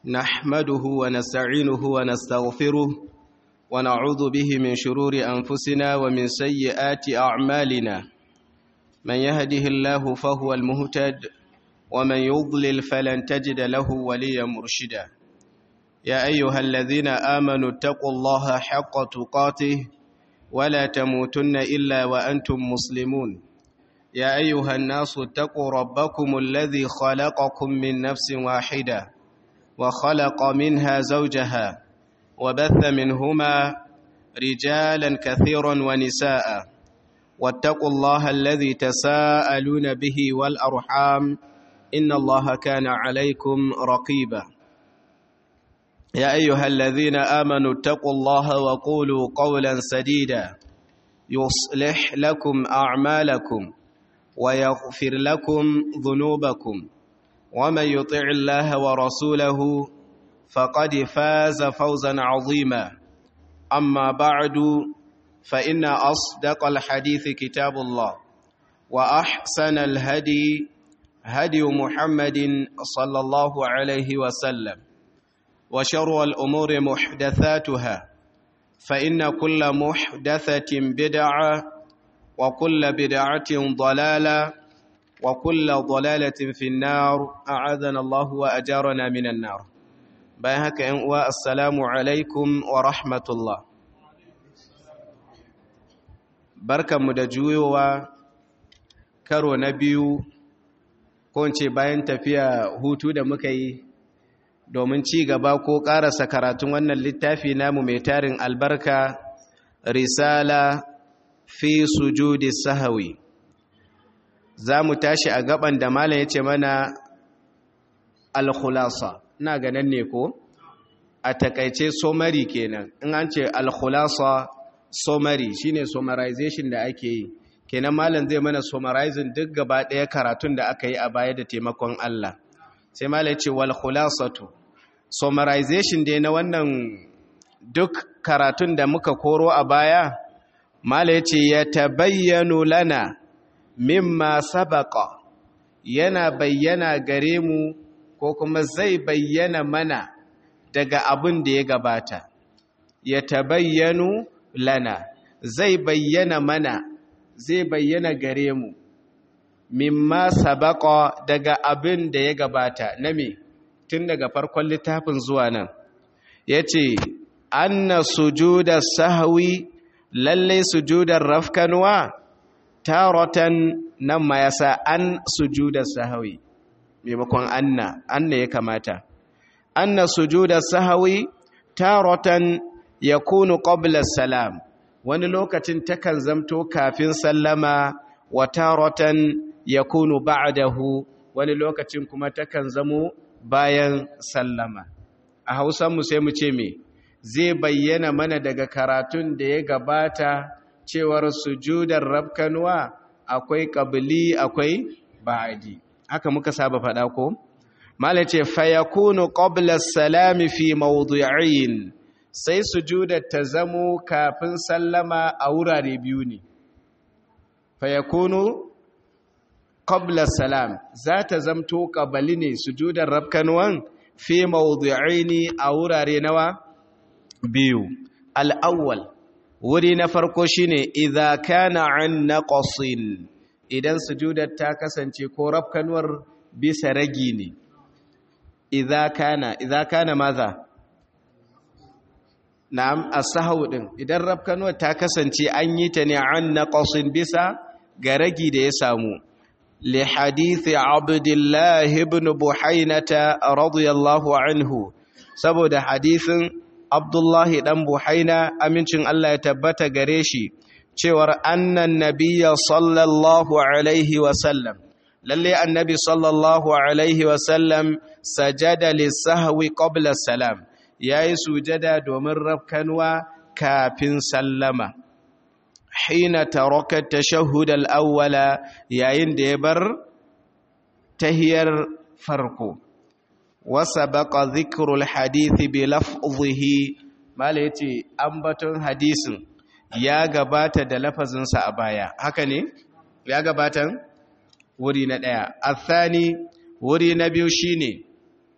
نحمده ونستعينه ونستغفره ونعوذ به من شرور أنفسنا ومن سيئات أعمالنا من يهده الله فهو المهتد ومن يضلل فلن تجد له وليا مرشدا يا أيها الذين آمنوا اتقوا الله حق تقاته ولا تموتن إلا وأنتم مسلمون يا أيها الناس اتقوا ربكم الذي خلقكم من نفس واحدة وخلق منها زوجها وبث منهما رجالا كثيرا ونساء واتقوا الله الذي تساءلون به والأرحام إن الله كان عليكم رقيبا يا أيها الذين آمنوا اتقوا الله وقولوا قولا سديدا يصلح لكم أعمالكم ويغفر لكم ذنوبكم ومن يطع الله ورسوله فقد فاز فوزا عظيما أما بعد فإن أصدق الحديث كتاب الله وأحسن الهدي هدي محمد صلى الله عليه وسلم وشر الأمور محدثاتها فإن كل محدثة بدعة وكل بدعة ضلالة وكل ضلالة في النار أعاذنا الله وأجارنا من النار بايهك أنواء السلام عليكم ورحمة الله بركة مدجوة karo na biyu ko ce bayan tafiya hutu da muka yi domin ci gaba ko ƙarasa karatun wannan littafi namu mai tarin albarka risala fi sujudi sahawi za mu tashi a gaban da malam ya ce mana alkhulasa ina ganin ne ko a takaice somari kenan in an ce alkhulasa somari shine summarization da ake yi kenan malam zai mana summarizing duk gaba ɗaya karatun da aka yi a baya da taimakon Allah sai malam ya ce wal khulasatu summarization dai na wannan duk karatun da muka koro a baya mala yace ya tabayyanu lana mimma sabaqa yana bayyana gare mu ko kuma zai bayyana mana daga abin da ya gabata ya tabayyanu lana zai bayyana mana zai bayyana gare mu mimma sabaqa daga abin da ya gabata na me tun daga farkon littafin zuwa nan yace anna sujuda sahwi lallai sujudar rafkanwa taratan nan ma yasa an sujudar sahwi maimakon anna anna ya kamata anna sujudar sahwi taratan yakunu qabla salam wani lokacin takan zamto kafin sallama wa taratan yakunu ba'dahu wani lokacin kuma takan zamo bayan sallama a hausanmu sai mu ce me zai bayyana mana daga karatun da ya gabata cewar sujudar rabkanuwa akwai ƙabili akwai ba'adi haka muka saba faɗa ko mala ce fayakunu qabla salami fi mawdu'in sai sujudar ta zamo kafin sallama a wurare biyu ne fayakunu qabla salam za ta zamto ƙabali ne sujudar rabkanuwan fi mawdu'aini a wurare nawa biyu al'awwal wuri na farko shine idza kana an naqasin idan sujudar ta kasance ko rafkanuwar bisa ragi ne idza kana idza kana maza na'am as-sahwu din idan rafkanuwar ta kasance an yi ta ne an naqasin bisa ga ragi da ya samu li hadithi abdullah ibn buhainata radiyallahu anhu saboda hadithin Abdullahi ɗan Buhaina amincin Allah ya tabbata gare shi cewar annan nabiya sallallahu alaihi wasallam lalle annabi sallallahu alaihi wasallam sajada lissahwi qabla salam yayi sujada domin rafkanwa kafin sallama hina taraka tashahhud al-awwala yayin da ya bar tahiyar farko وسبق ذكر الحديث بلفظه mala yace ambaton hadisin ya gabata da lafazinsa a baya haka ne ya gabatan wuri na daya athani wuri na biyu shine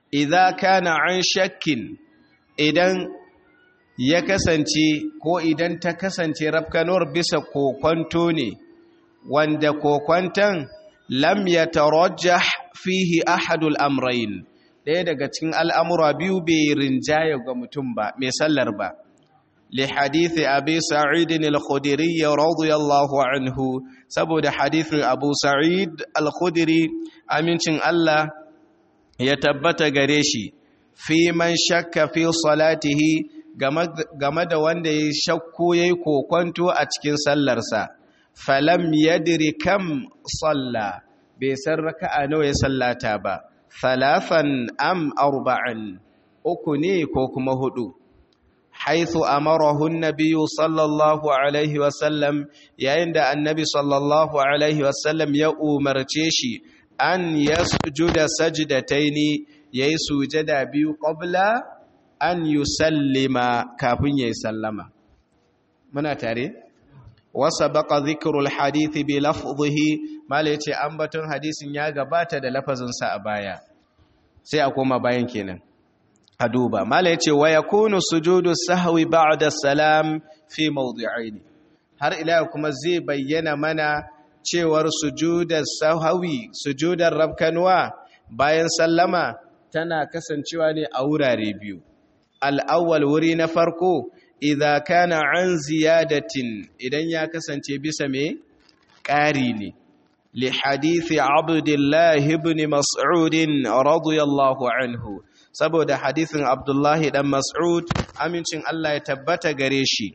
idza kana an shakkin idan ya kasance ko idan ta kasance rafkanuwar bisa kokwanto ne wanda kokwanton lam yatarajjah fihi ahadul amrayn ɗaya daga cikin al'amura biyu bai rinjaya ga mutum ba mai sallar ba li hadithi abi sa'idin al-khudiri radiyallahu anhu saboda hadithin abu sa'id al-khudiri amincin Allah ya tabbata gare shi fi man shakka fi salatihi game da wanda ya shakku ya yi kokwanto a cikin sallarsa falam yadri kam salla bai san raka'a nawa ya sallata ba thalathan am arba'an uku ne ko kuma hudu haithu amarahu an-nabiyyu sallallahu alaihi wasallam yayin da annabi sallallahu alaihi wasallam ya umarce shi an yasjuda sajdataini yayi sujada biyu qabla an yusallima kafin yayi sallama muna tare wasa baqa dhikrul hadith bi lafdhihi mala yace ambaton hadisin ya gabata da lafazin sa a baya sai a koma bayan kenan a duba mala yace wa yakunu sujudu sahwi ba'da salam fi mawdi'ain har ila kuma zai bayyana mana cewar sujudar sahwi sujudar rabkanwa bayan sallama tana kasancewa ne a wurare biyu al'awwal wuri na farko idha kana an ziyadatin idan ya kasance bisa me ƙari ne li hadithi abdullahi ibn mas'udin radiyallahu anhu saboda hadithin abdullahi dan mas'ud amincin Allah ya tabbata gare shi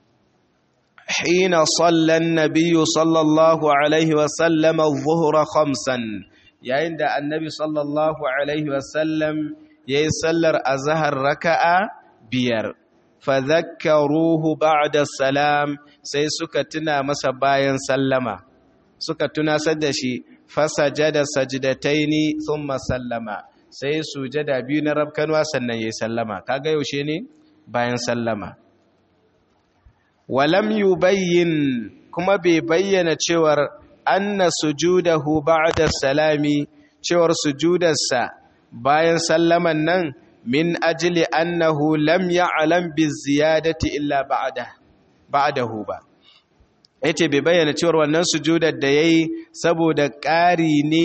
hina sallan nabiyyu sallallahu alaihi wasallam adh-dhuhra khamsan yayin da annabi sallallahu alaihi wasallam yayi sallar azhar raka'a biyar fadhakkaruhu ba'da salam sai suka tuna masa bayan sallama suka tunasar da shi fasajada sajdataini thumma sallama sai sujada biyu na rabkanwa sannan yayi sallama kaga yaushe ne bayan sallama walam yubayyin kuma bai bayyana cewar anna sujudahu ba'da salami cewar sujudarsa bayan sallaman nan min ajli annahu lam ya'lam biziyadati illa ba'da ba'dahu ba yace bai bayyana cewar wannan sujudar da yayi saboda ƙari ne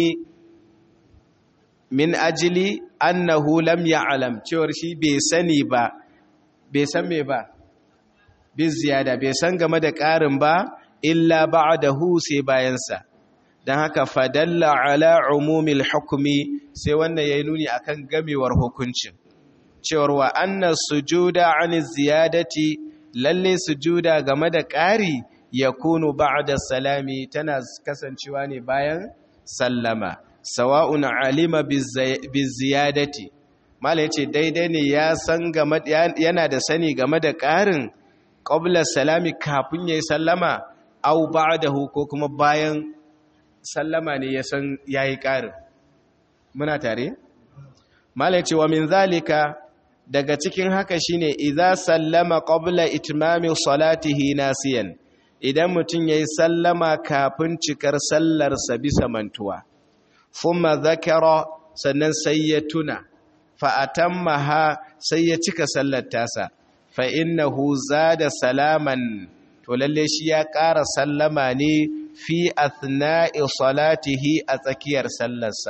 min ajli annahu lam ya'lam cewar shi bai sani ba bai san me ba biziyada bai san game da ƙarin ba illa ba'dahu sai bayansa dan haka fadalla ala umumil hukmi sai wannan yayi nuni akan gamewar hukuncin cewar wa anna sujuda an ziyadati lalle sujuda game da ƙari yakunu ba'da salami tana kasancewa ne bayan sallama sawa'un alima biziyadati mala yace daidai ne ya san game yana da sani game da ƙarin qabla salami kafin yayi sallama aw ba'dahu ko kuma bayan sallama ne ya san yayi ƙarin muna tare mala yace wa min zalika daga cikin haka shine idza sallama qabla itmami salatihi nasiyan idan mutum yayi sallama kafin cikar sallarsa bisa mantuwa thumma zakara sannan sai ya tuna fa atammaha sai ya cika sallar tasa fa innahu zada salaman to lalle shi ya ƙara sallama ne fi athna'i salatihi a tsakiyar sallarsa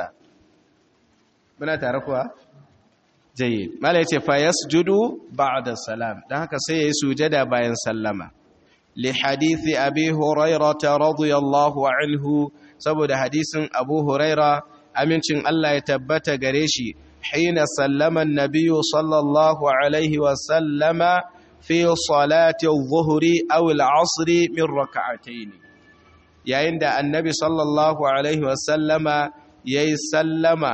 muna tare kuwa jayyid mala yace fa yasjudu ba'da salam dan haka sai yayi sujada bayan sallama li hadithi abi hurairah radiyallahu anhu saboda hadisin abu huraira amincin Allah ya tabbata gare shi hina sallama an-nabiy sallallahu alaihi wa sallama fi salati adh-dhuhri aw al-'asr min rak'atayn yayin da annabi sallallahu alaihi wa sallama yayi sallama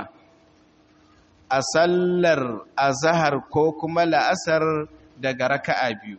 a sallar azahar ko kuma la'asar daga raka'a biyu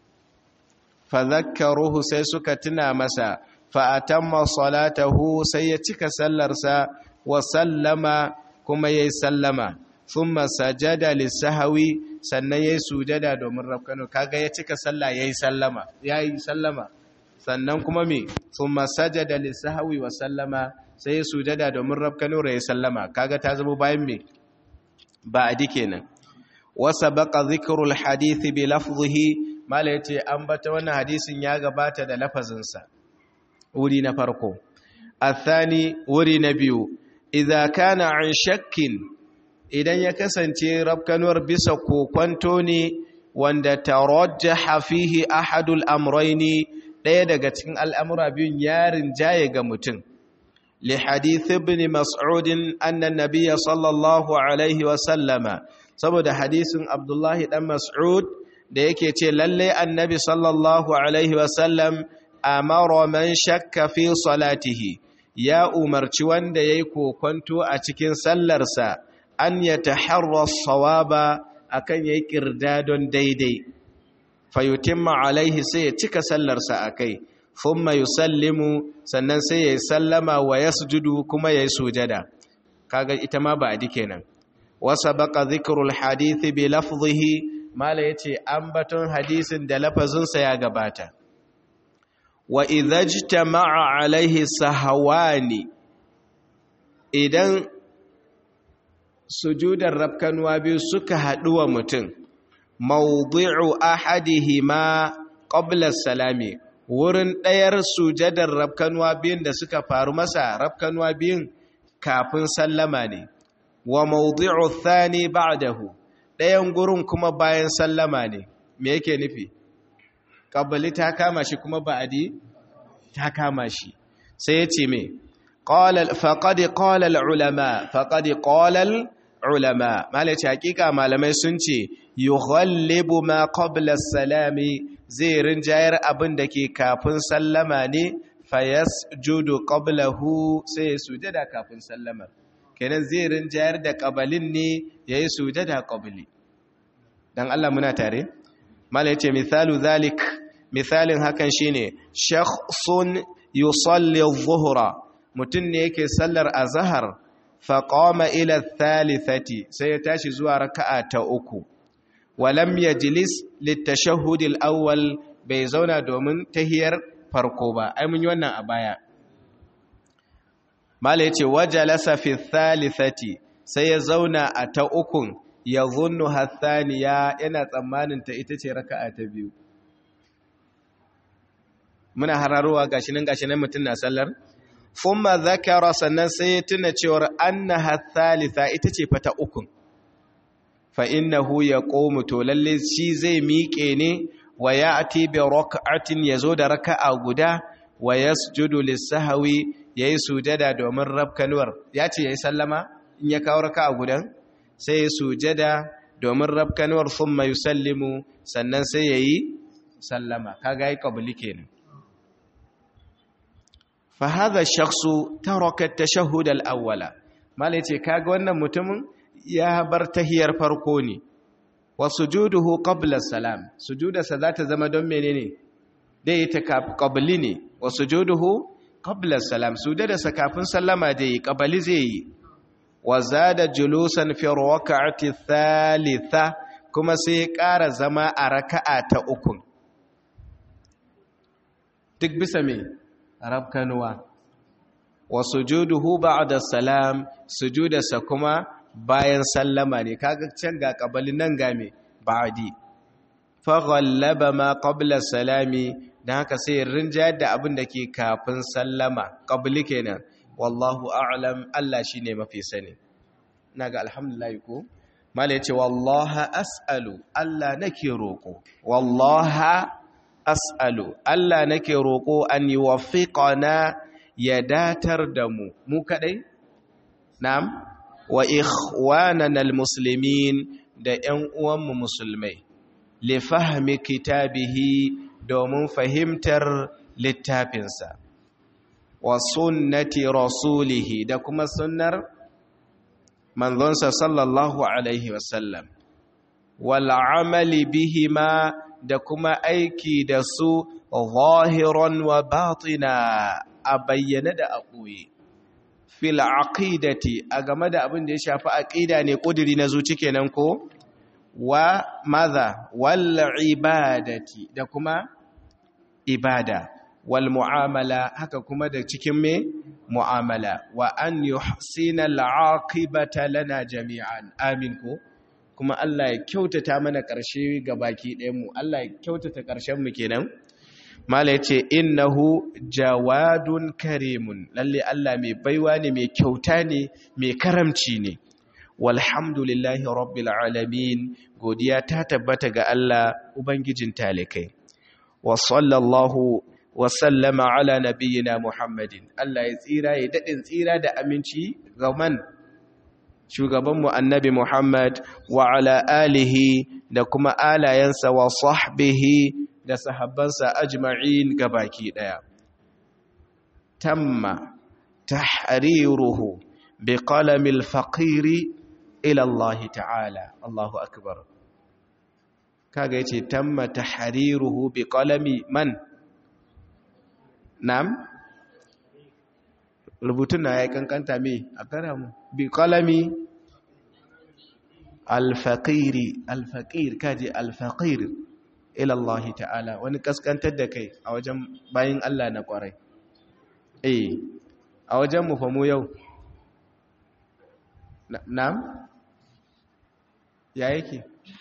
fadhakkaruhu sai suka tuna masa fa'atamma salatahu sai ya cika sallarsa wa sallama kuma yayi sallama thumma sajada lisahwi sannan yayi sujada domin rafkano kaga ya cika sallah yayi sallama yayi sallama sannan kuma me thumma sajada lisahwi wa sallama sai ya sujada domin rafkano yayi sallama kaga ta zama bayan me ba'di kenan wa sabaqa dhikrul hadith bi lafzihi mala yace an bata wannan hadisin ya gabata da lafazinsa wuri na farko athani wuri na biyu idza kana an shakkin idan ya kasance rabkanuwar bisa kokwanto ne wanda tarajjaha fihi ahadul amrayni daya daga cikin al'amura biyun yarin jaye ga mutum li hadith ibn mas'ud anna an-nabiy sallallahu alaihi wa sallama saboda hadisin abdullahi dan mas'ud da yake ce lalle annabi sallallahu alaihi wa sallam amara man shakka fi salatihi ya umarci wanda yayi kokwanto a cikin sallarsa an yataharra sawaba akan yayi kirdadon daidai fayutimma alaihi sai ya cika sallarsa akai thumma yusallimu sannan sai yayi sallama wa yasjudu kuma yayi sujada kaga ita ma ba adi kenan wa sabaqa dhikrul hadith bi lafzihi mala yace ambaton hadisin da lafazinsa ya gabata wa idhajtama'a alaihi sahawani idan sujudar rabkanuwa biyu suka haɗu wa mutum mawdi'u ahadihima qabla salami wurin ɗayar sujadar rabkanuwa biyun da suka faru masa rabkanuwa biyun kafin sallama ne wa mawdi'u thani ba'dahu ɗayan gurin kuma bayan sallama ne me yake nufi qabli ta kama shi kuma ba'di ta kama shi sai ya ce me qala faqad qala al ulama faqad qala al ulama malaci hakika malamai sun ce yughallibu ma qabla salami zai rinjayar abin da ke kafin sallama ne fayasjudu qablahu sai ya sujada kafin sallamar kenan zai rinjayar da qabalin ne yayi sujada qabli dan Allah muna tare malai ce misalu zalik misalin hakan shine shakhsun yusalli adh-dhuhra mutun ne yake sallar azhar faƙoma ila thalithati sai ya tashi zuwa raka'a ta uku walam yajlis litashahhudil awwal bai zauna domin tahiyar farko ba ai mun yi wannan a baya mala yace wajalasa fi thalithati sai ya zauna a ta ukun yadhunnu hathaniya yana tsammanin ta ita ce raka'a ta biyu muna hararowa gashi nan gashi nan mutun na sallar thumma zakara sannan sai ya tuna cewar annaha thalitha ita ce fata ukun fa innahu yaqumu to lalle shi zai miƙe ne wa ya'ti bi rak'atin yazo da raka'a guda wa yasjudu lis-sahwi yayi sujada domin rabkanuwar yace yayi sallama in ya kawo raka'a gudan sai ya sujada domin rabkanuwar thumma yusallimu sannan sai yayi sallama kaga yi qabli kenan فهذا الشخص ترك التشهد الأول ما ليتي kaga wannan mutumin ya bar tahiyar farko ne wa sujuduhu qabla salam sujudarsa za ta zama don menene dai ta qabli ne wa sujuduhu qabla salam sujudarsa kafin sallama dai qabli zai yi wa zada julusan fi rak'ati thalitha kuma sai ya ƙara zama a raka'a ta uku duk bisa me rabkanuwa wa sujuduhu ba'da salam sujudarsa kuma bayan sallama ne kaga can ga kabali nan ga me ba'di fa ghallaba ma qabla salami dan haka sai rinjayar da abin da ke kafin sallama qabli kenan wallahu a'lam Allah shine mafi sani naga alhamdulillah ko mala yace wallahi as'alu Allah nake roko wallahi as'alu Allah nake roƙo an yi wafiƙana ya datar da mu mu kaɗai? na'am wa ikhwanan al-muslimin da ‘yan uwanmu musulmai li fahmi kitabihi domin fahimtar littafinsa wa sunnati rasulihi da kuma sunnar manzonsa sallallahu alaihi wasallam wal amali bihima da kuma aiki da su zahiran wa batina a bayyane da a ɓoye fil aqidati a game da abin da ya shafi aqida ne ƙudiri na zuci kenan ko wa maza wal ibadati da kuma ibada wal mu'amala haka kuma da cikin me mu'amala wa an yuhsina al'aqibata lana jami'an amin ko kuma Allah ya kyautata mana ƙarshe ga baki ɗayan mu Allah ya kyautata ƙarshen mu kenan mala yace innahu jawadun karimun lalle Allah mai baiwa ne mai kyauta ne mai karamci ne walhamdulillahi rabbil alamin godiya ta tabbata ga Allah ubangijin talikai wa sallallahu wa sallama ala nabiyyina muhammadin Allah ya tsira ya dadin tsira da aminci ga man shugabanmu annabi muhammad wa ala alihi da kuma alayensa wa sahbihi da sahabbansa ajma'in gabaki daya tamma tahriruhu biqalamil faqiri ila Allah ta'ala Allahu akbar kaga yace tamma tahriruhu biqalami man nam rubutun na ya kankanta me a kara mu biqalami al-faqiri al-faqir kaje al-faqir ila Allah ta'ala wani kaskantar da kai a wajen bayin Allah na kwarai eh a wajen mu fa mu yau na'am ya yake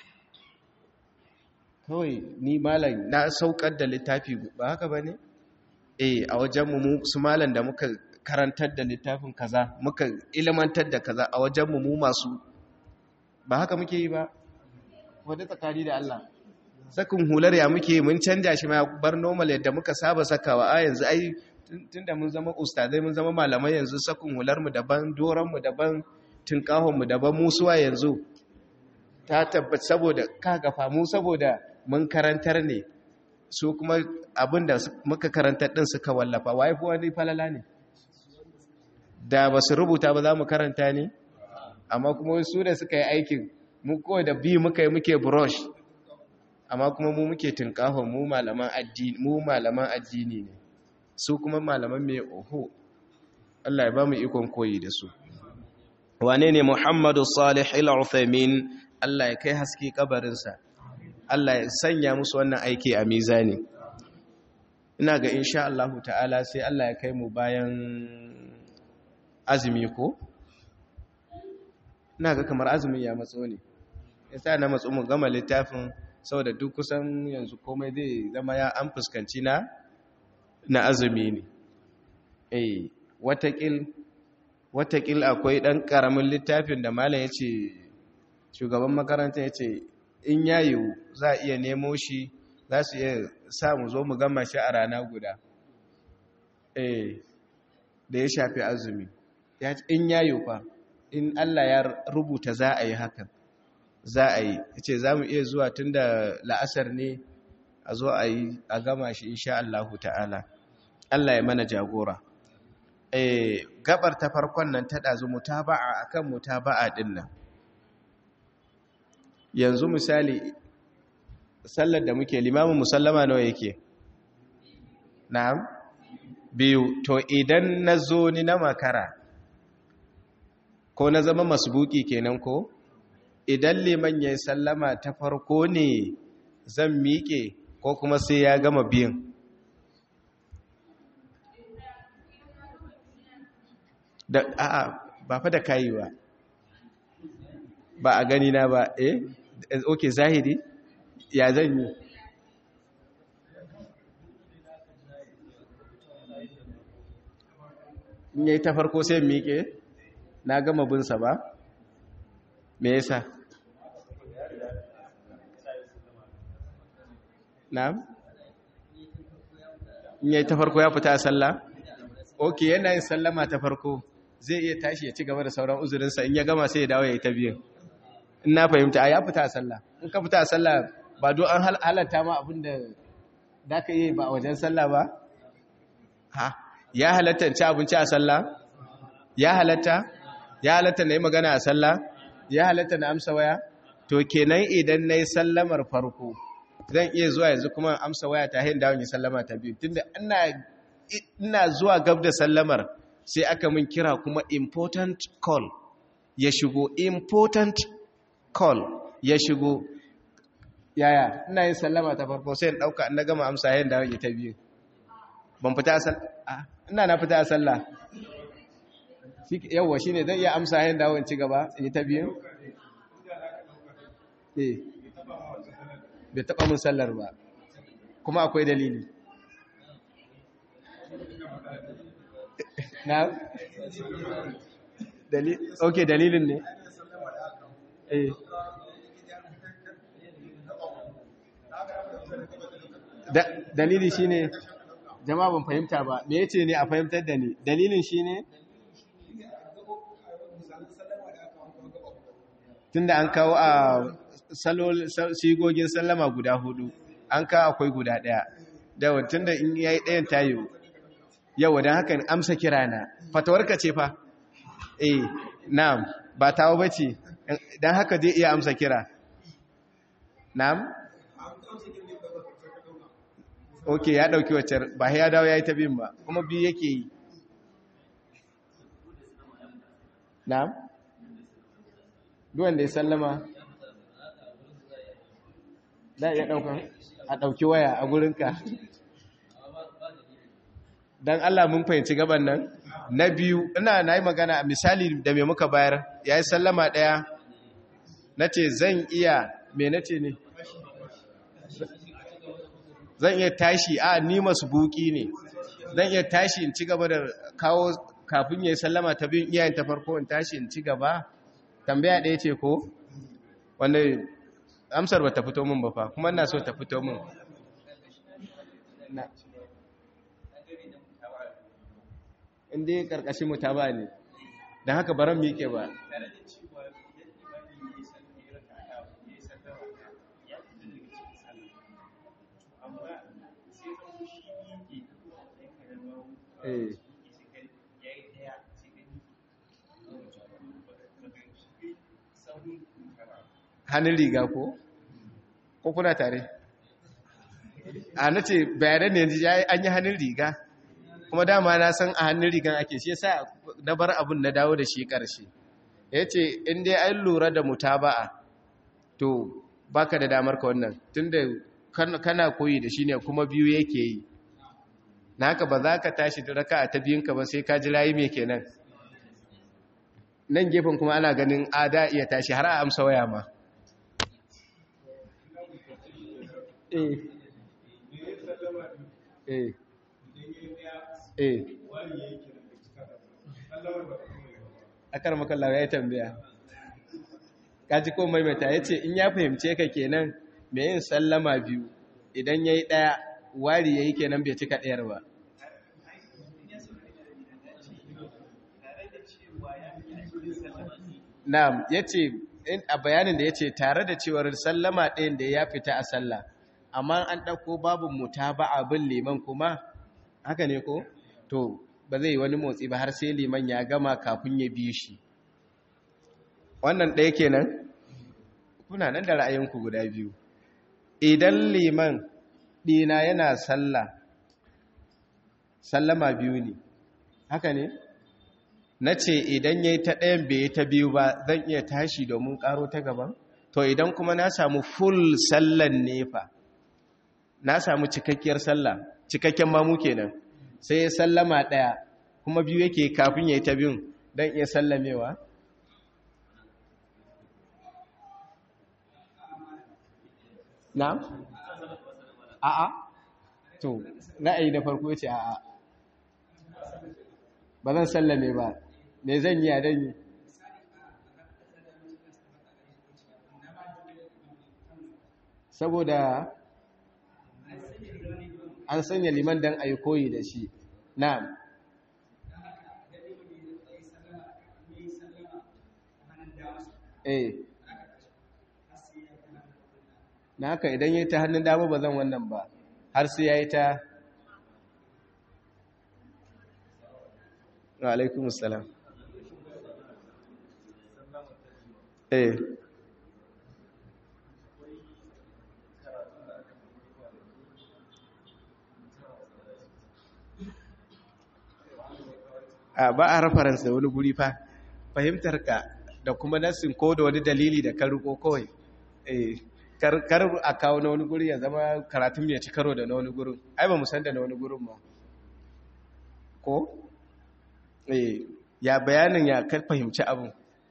kawai ni malam na saukar da littafi ba haka ba ne eh a wajenmu mu su malam da muka karantar da littafin kaza muka ilimantar da kaza a wajenmu mu masu ba haka muke yi ba wadda tsakani da Allah sakin hular ya muke mun canja shi ma bar normal yadda muka saba sakawa a yanzu ai tunda mun zama ustazai mun zama malamai yanzu sakin hular mu daban doran mu daban mu daban musuwa yanzu ta tabbata saboda kaga famu saboda mun karantar ne su kuma abinda muka karantar din suka wallafa wai fi wani falala ne da ba su rubuta ba za mu karanta ne amma kuma su da suka yi aikin mu kawai da bi muka yi muke brush amma kuma mu muke tunkahon mu malaman addini mu malaman addini ne su kuma malaman mai oho Allah ya ba mu ikon koyi da su wane ne Muhammadu Salih al-Uthaymin Allah ya kai haske kabarinsa Allah ya sanya musu wannan aiki a mizani ina ga insha Allah ta'ala sai Allah ya kai mu bayan azumi ko ina ga kamar azumin ya matso ne yasa na matso mu gama littafin saboda duk kusan yanzu komai zai zama ya an fuskanci na na azumi ne eh watakil watakil akwai ɗan ƙaramin littafin da malam ya ce shugaban makaranta ya ce in yayi za a iya nemo shi za su iya sa mu zo mu gama shi a rana guda eh da ya shafi azumi in yayi fa in Allah ya rubuta za a yi hakan za a yi ya ce za mu iya zuwa tun da la'asar ne a zo a yi a gama shi insha Allahu ta'ala Allah ya mana jagora gabar ta farkon nan ta ɗazu mutaba'a akan mutaba'a ɗin nan yanzu misali sallar da muke limamin musallama nawa yake na'am biyu to idan na zo ni na makara ko na zama masbuki kenan ko idan liman ya yi sallama ta farko ne zan miƙe ko kuma sai ya gama biyan da a'a ba fa da kayi ba ba a gani na ba eh okay zahiri ya zan yi in yayi ta farko sai miƙe na gama binsa ba me yasa na'am in yayi ta farko ya fita a sallah okay yana yin sallama ta farko zai iya tashi ya ci gaba da sauran uzurinsa in ya gama sai ya dawo ya yi ta biyan in na fahimta a ya fita a sallah in ka fita a sallah ba do an halatta ma abin da da ka yi ba a wajen sallah ba ha ya halatta ci abinci a sallah ya halatta ya halatta na yi magana a sallah ya halatta na amsa waya to kenan idan na yi sallamar farko zan iya zuwa yanzu kuma amsa waya ta hin dawon yi sallama ta biyu tunda ina zuwa gab da sallamar sai aka min kira kuma important call ya shigo important call ya shigo yaya ina yin sallama ta farko sai in dauka na gama amsa yayin da wani ta biyu ban fita a sallah ina na fita a sallah yawwa shi ne zan iya amsa yin dawon ci gaba in yi ta biyu eh bai taɓa mun sallar ba kuma akwai dalili na ok dalilin ne eh dalili shine jama'a ban fahimta ba me yace ne a fahimtar da ni dalilin shine tunda an kawo a sigogin sallama guda hudu an kawo akwai guda daya da tunda in yayi dayan tayo yau dan haka amsa kirana fatawarka ce fa eh na'am ba tawo bace dan haka zai iya amsa kira na'am ok ya dauki wacce ba ya dawo ya yi ta bin ba kuma biyu yake yi na'am duwan da ya sallama za a iya daukan a dauki waya a gurinka don allah mun fahimci gaban nan na biyu ina na yi magana misali da mai muka bayar ya yi sallama daya na ce zan iya me na ce ne zan iya tashi a ni masu buki ne zan iya tashi in ci gaba da kawo kafin ya yi sallama ta biyun iyayen ta farko in tashi in ci gaba tambaya ɗaya ce ko wanda amsar ba ta fito min ba fa kuma ina so ta fito min inda ya ƙarƙashin mu ta ba ne don haka baran miƙe ba Eh. hannun riga ko? ko kuna tare? a na ce bayanan yanzu ya yi an yi hannun riga kuma dama na san a hannun rigan ake shi sa na bar abin na dawo da shi ƙarshe ya ce inda an lura da mutaba'a to baka da damar ka wannan tunda kana koyi da shi ne kuma biyu yake yi na haka ba za ka tashi da raka ta biyunka ba sai ka ji layi mai kenan nan gefen kuma ana ganin ada iya tashi har a amsa waya ma eh eh eh akar makallawa ya tambaya kaji ko maimaita ya ce in ya fahimce ka kenan mai yin sallama biyu idan ya yi ɗaya wari ya yi kenan bai cika ɗayar ba na'am ya ce a bayanin da ya ce tare da cewar sallama ɗayan da ya fita a sallah amma an ɗauko babu muta ba abin liman kuma haka ne ko to ba zai wani motsi ba har sai liman ya gama kafin ya bi shi wannan ɗaya kenan kuna nan da ra'ayinku guda biyu idan liman ɗina yana sallah sallama biyu ne haka ne na ce idan ya yi ta ɗayan bai yi ta biyu ba zan iya tashi domin ƙaro ta gaban to idan kuma na samu full sallan nefa na samu cikakkiyar sallah cikakken mamu kenan sai ya sallama ɗaya kuma biyu yake kafin ya yi ta biyun don iya sallamewa na? a'a to ra'ayi na farko ce a'a ba zan sallame ba me zan yi a dan yi saboda an sanya liman dan ayi koyi da shi na'am eh na haka idan yi ta hannun dama ba zan wannan ba har sai ya yi ta alaikum salam eh a ba a reference da wani guri fa fahimtar ka da kuma nasin ko da wani dalili da ka riko kawai eh kar a kawo na wani guri ya zama karatun ya ci karo da na wani gurin ai ba mu san da na wani gurin ma ko eh ya bayanin ya ka fahimci abin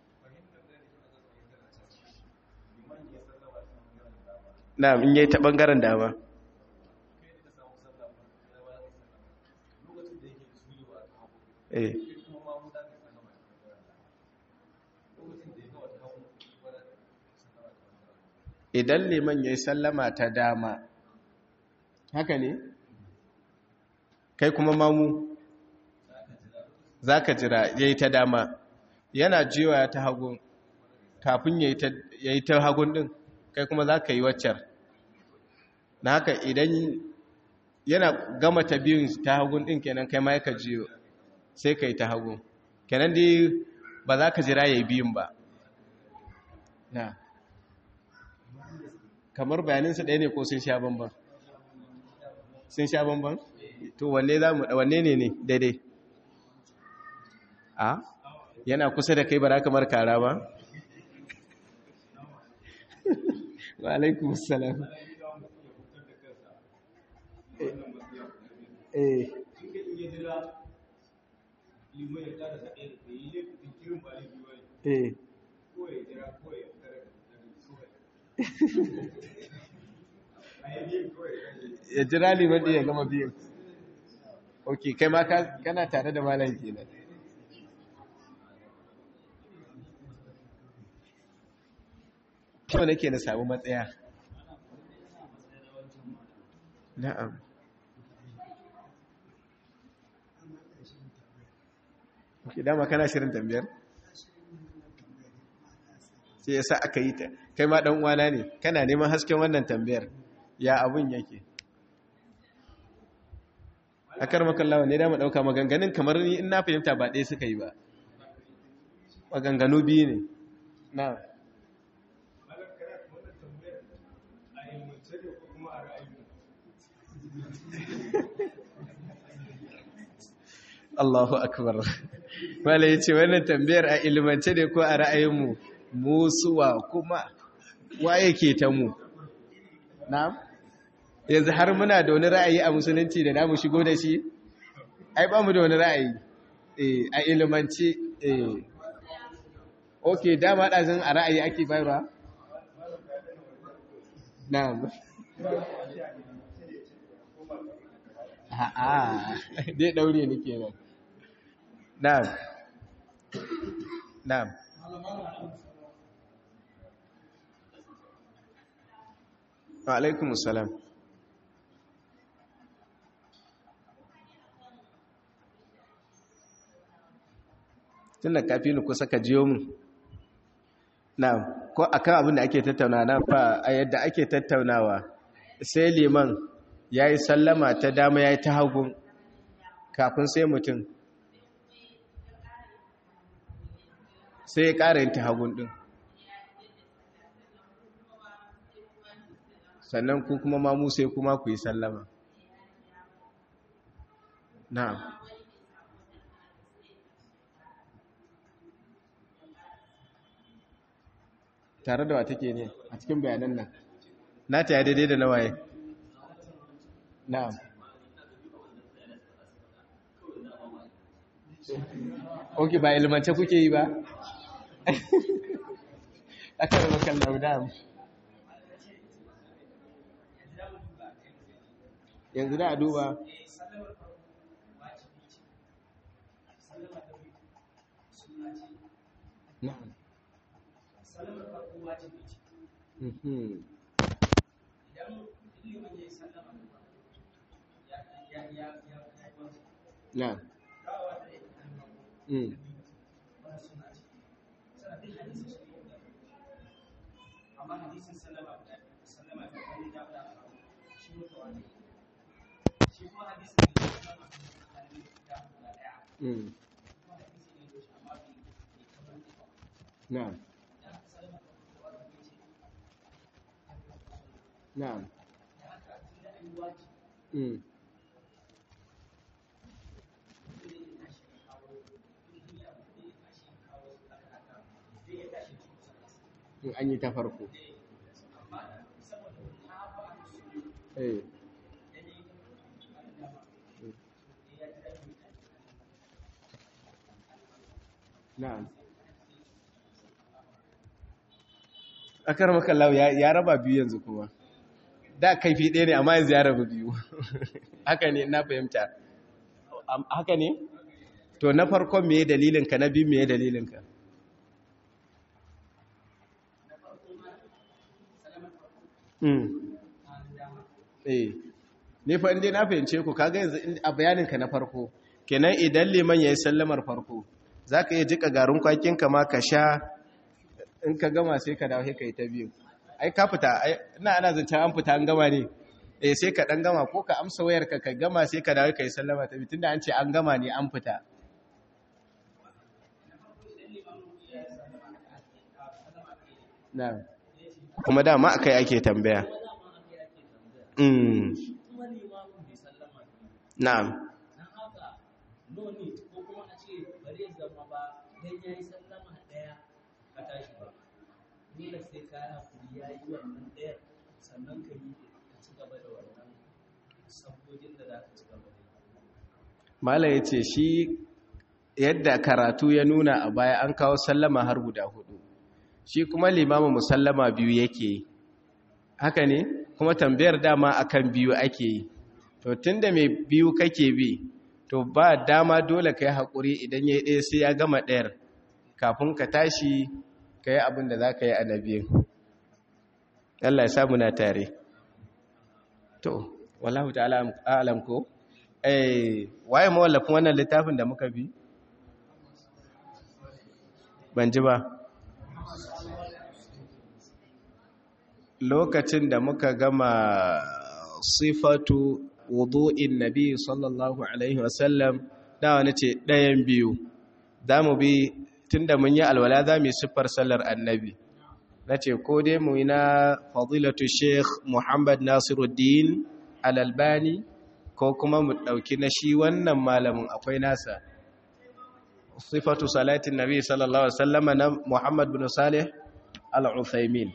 na in yi ta ɓangaren dama eh idan liman ya yi sallama ta dama haka ne kai kuma mamu za ka jira ya yi ta dama yana jiwa ta hagun kafin ya yi ta hagun din kai kuma za ka yi waccar na haka idan yana gama ta biyun ta hagun din kenan kai ma yaka jiyo sai ka yi ta hagun kenan dai ba za ka jira ya yi biyun ba na kamar bayaninsu ɗaya ne ko sun sha bambam sun sha bambam to wanne za mu wanne ne ne daidai a yana kusa da kai bara kamar kara ba wa alaikum salam eh eh ya jira liman ɗin ya gama biyan ok kai ma kana tare da malam kenan kyau nake na samu matsaya na'am ok dama kana shirin tambayar sai ya sa aka yi ta kai ma ɗan uwana ne kana neman hasken wannan tambayar ya abun yake a karmakallawa ne dama ɗauka maganganun kamar ni in na fahimta ba ɗaya suka yi ba maganganu biyu ne na Allahu akbar wala ya ce wannan tambayar a ilimance ne ko a ra'ayinmu musuwa kuma wa yake ta mu na'am yanzu har muna da wani ra'ayi a musulunci da namu shigo da shi ai ba mu da wani ra'ayi eh a ilimance eh okay dama dazin a ra'ayi ake bayarwa na'am a'a dai daure ni kenan na'am na'am wa alaikumus salam tun da kafi ni kusa ka jiyo mu na ko akan abin da ake tattaunawa na fa a yadda ake tattaunawa sai liman ya yi sallama ta dama ya yi ta hagun kafin sai mutum sai ya ƙara yin ta hagun ɗin sannan ku kuma mamu sai kuma ku yi sallama na'am tare da wa take ne a cikin bayanan nan na ta ya daidai da nawaye na'am ok ba ilmance kuke yi ba aka yi makan laudam yanzu da a duba na'am Mhm. Na'am. Mm. Mm. Na'am. Na'am. Mm. in an yi ta farko eh na'am akar makallahu ya raba biyu yanzu kuma da kaifi ɗaya ne amma yanzu ya raba biyu haka ne na fahimta haka ne to na farkon me dalilinka na biyu me dalilinka eh ne fa inda na fahimce ku kaga yanzu a bayaninka na farko kenan idan liman yayi sallamar farko zaka iya jika garin kwakin ka ma ka sha in ka gama sai ka dawo sai kai ta biyu ai ka fita ai ina ana zancen an fita an gama ne eh sai ka dan gama ko ka amsa wayar ka ka gama sai ka dawo kai sallama ta biyu tunda an ce an gama ne an fita na'am kuma dama akai ake tambaya mm na'am Mala ya ce shi yadda karatu ya nuna a baya an kawo sallama har guda hudu shi kuma limamin musallama biyu yake haka ne kuma tambayar dama akan biyu ake yi to tunda mai biyu kake bi to ba dama dole ka yi haƙuri idan ya ɗaya sai ya gama ɗayar kafin ka tashi ka yi abin da za ka yi a na biyu Allah ya samu na tare to wallahu ta'ala alam ko eh waye mawallafin wannan littafin da muka bi ban ji ba lokacin da muka gama sifatu wudu'in nabi sallallahu alaihi wasallam da wani ce ɗayan biyu za mu bi tun da mun yi alwala za mu yi siffar sallar annabi na ce ko dai mu yi na fadilatu sheikh muhammad nasiruddin alalbani ko kuma mu ɗauki na shi wannan malamin akwai nasa sifatu salatin nabi sallallahu alaihi wasallam na muhammad bin salih al-uthaymin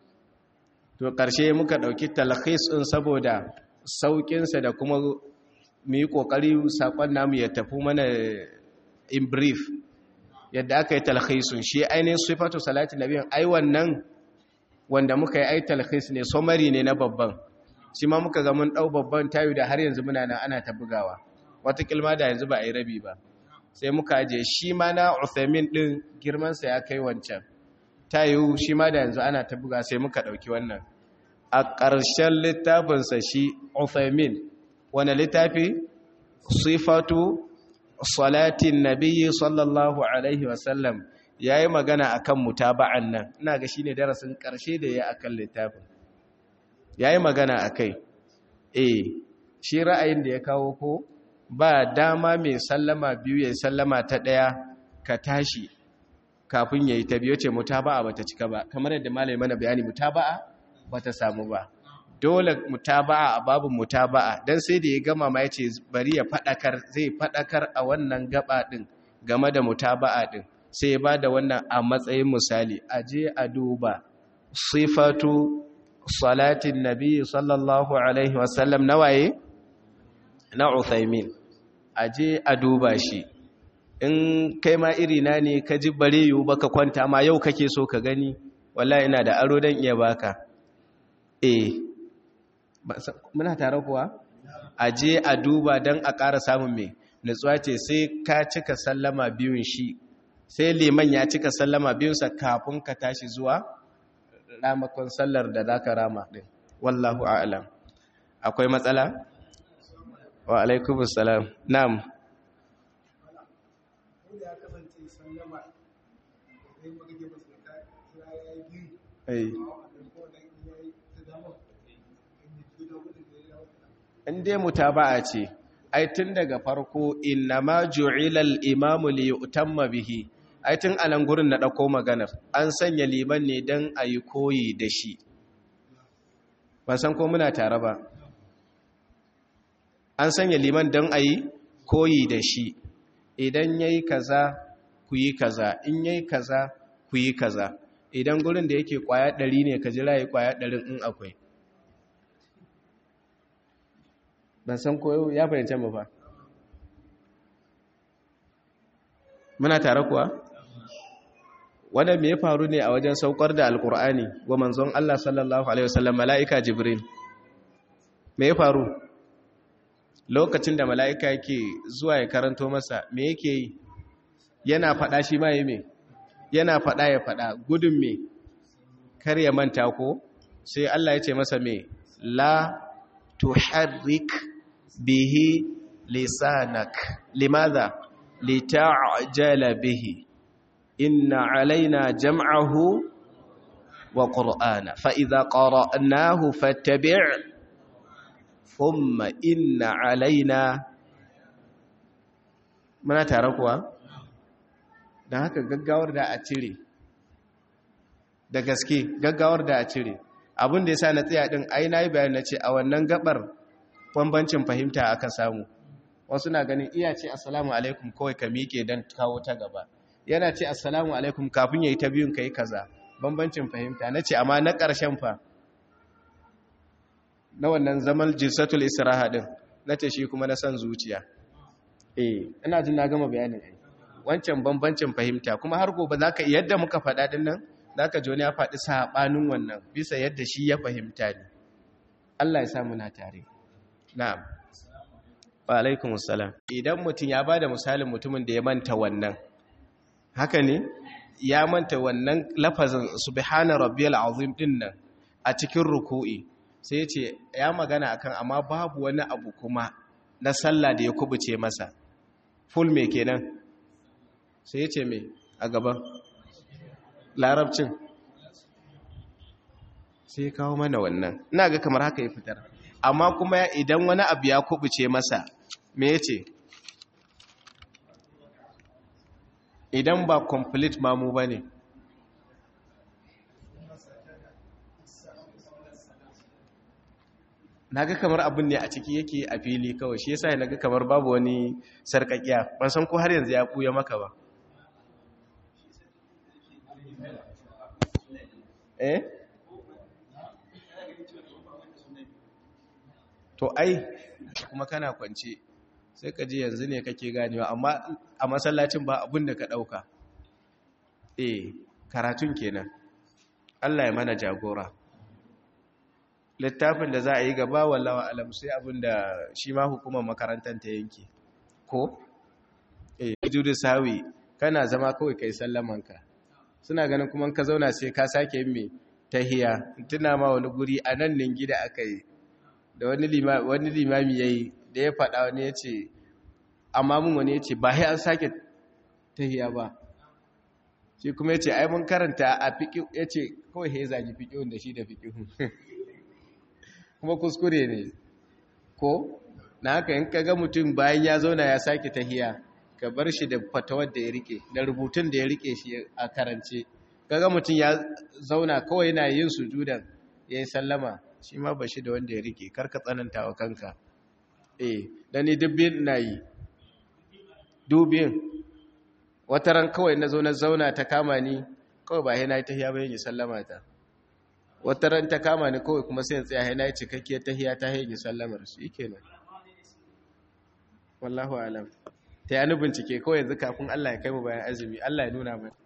to ƙarshe muka ɗauki talhis ɗin saboda sauƙinsa da kuma mu yi ƙoƙari saƙon namu ya tafi mana in brief yadda aka yi talhisun shi ainihin sifatu salatin nabiyan ai wannan wanda muka yi ai talhis ne somari ne na babban shi ma muka ga mun ɗau babban tayu da har yanzu muna nan ana ta bugawa wata kilma da yanzu ba a yi rabi ba sai muka je shi ma na Uthamin ɗin girmansa ya kai wancan tayu shi ma da yanzu ana ta buga sai muka ɗauki wannan a ƙarshen littafinsa shi Uthamin wani littafi sifatu salatin nabiyyi sallallahu alaihi wasallam ya yi magana a kan mutaba'an nan ina ga shi ne darasin ƙarshe da ya akan littafin ya yi magana a kai e shi ra'ayin da ya kawo ko ba dama mai sallama biyu ya sallama ta ɗaya ka tashi kafin ya yi ta biyu ce mutaba'a ba ta cika ba kamar yadda malai mana bayani mutaba'a ba ta samu ba dole mutaba'a a babu mutaba'a don sai da ya gama ma ya ce bari ya faɗakar zai faɗakar a wannan gaba ɗin game da mutaba'a ɗin sai ya ba da wannan a matsayin misali a je a duba sifatu salatin nabi sallallahu alaihi wasallam na waye na Uthaymin a je a duba shi in kai ma irina ne ka ji bare yiwu baka kwanta ma yau kake so ka gani wallahi ina da aro dan iya baka eh muna tare kuwa a je a duba dan a ƙara samun me nutsuwa ce sai ka cika sallama biyun shi sai liman ya cika sallama biyunsa kafin ka tashi zuwa ramakon sallar da za ka rama ɗin wallahu a'alam akwai matsala? wa alaikumus salam na'am in dai mutaba'a ce ai tun daga farko innama ju'ilal imamu li yutamma bihi ai tun anan gurin na dauko maganar an sanya liman ne dan ayi koyi da shi ban san ko muna tare ba an sanya liman dan ayi koyi da shi idan yayi kaza ku yi kaza in yayi kaza ku yi kaza idan gurin da yake kwaya 100 ne ka jira yi kwaya 100 in akwai ban san ko ya fahimce mu ba muna tare kuwa wanda me ya faru ne a wajen saukar da alkur'ani wa manzon Allah sallallahu alaihi wasallam mala'ika jibril me ya faru lokacin da mala'ika yake zuwa ya karanto masa me yake yi yana faɗa shi ma yi me yana faɗa ya faɗa gudun me kar ya manta ko sai Allah ya ce masa me la tuharrik bihi lisanak limadha lita'jala bihi inna alaina jam'ahu wa qur'ana fa idza qara'nahu fattabi' thumma inna alaina muna tare kuwa dan haka gaggawar da a cire da gaske gaggawar da a cire abin da yasa na tsaya din ai nayi bayani nace a wannan gabar bambancin fahimta aka samu wasu na ganin iya ce assalamu alaikum kawai ka miƙe don kawo ta gaba yana ce assalamu alaikum kafin ya yi ta biyun ka yi kaza bambancin fahimta na ce amma na ƙarshen fa na wannan zaman jinsatul isra'a din na ce shi kuma na san zuciya eh ina jin na gama bayanin ai wancan bambancin fahimta kuma har gobe zaka yadda muka faɗa din nan zaka ji wani ya faɗi sabanin wannan bisa yadda shi ya fahimta ne Allah ya sa muna tare na'am wa alaikum assalam idan mutum ya bada misalin mutumin da ya manta wannan haka ne ya manta wannan lafazin subhana rabbiyal azim din nan a cikin ruku'i sai ya ce ya magana akan amma babu wani abu kuma na sallah da ya kubuce masa full me kenan sai ya ce me a gaban larabcin sai kawo mana wannan ina ga kamar haka ya fitar amma kuma idan wani abu ya kubuce masa me ya ce idan ba complete mamu ba ne naga kamar abin ne a ciki yake a fili kawai shi yasa naga kamar babu wani sarkakiya ban san ko har yanzu ya buya maka ba eh to ai kuma kana kwance sai ka ji yanzu ne kake ganewa amma a masallacin ba abin da ka dauka eh karatun kenan Allah ya mana jagora littafin da za a yi gaba wallawa alam sai abin da shi ma hukumar makarantar ta yanke ko eh judu sawi kana zama kawai kai sallamanka suna ganin kuma ka zauna sai ka sake yin me tahiya tuna ma wani guri a nan ne gida aka yi da wani limami ya yi da ya faɗa wani ya ce amma mun wani ya ce ba ya an sake tahiya ba shi kuma ya ce ai mun karanta a fiƙi ya ce kawai ya zagi fiƙihun da shi da fiƙihun kuma kuskure ne ko na haka in kaga mutum bayan ya zauna ya sake tahiya ka bar shi da fatawar da ya rike da rubutun da ya rike shi a karance kaga mutum ya zauna kawai yana yin sujudan ya yi sallama shi ma ba shi da wanda ya rike karka tsananta wa kanka eh da ni dubbin na yi dubin wata ran kawai na zo na zauna ta kama ni kawai ba yana yi tahiya bayan yi sallama ta wata ran ta kama ni kawai kuma sai tsaya yana yi cikakkiyar tahiya ta haini sallamar su yake nan wallahu alam ta yi bincike kawai yanzu kafin Allah ya kai mu bayan azumi Allah ya nuna mai